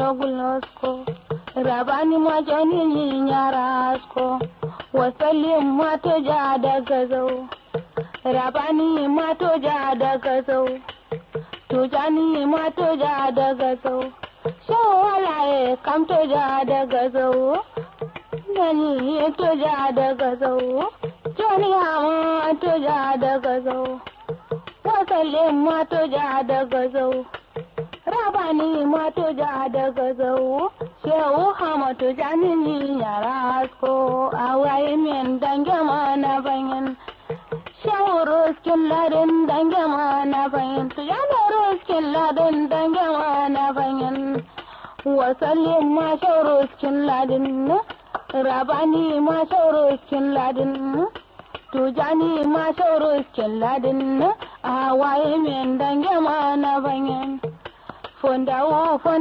gulnosko rabani ma jani nyarasko wasallim ma to ja daga zau rabani ma to ja daga zau tujani ma to ja daga zau shawalaye kam to ja daga zau Nani to ja daga zau jani hama to ja daga zau wasallin ma to ja daga zau rabani ma to ja daga zau shehu hama to jani ni yara asko awaye min dange ma na banyan shehu ruskin ladin dange ma na banyan to jani ruskin ladin dange ma na banyan wasallin ma shehu ruskin ladin rabani ma shehu ruskin ladin tujani ma shehu ruskin ladin awaye min dange ma na banyan fondawo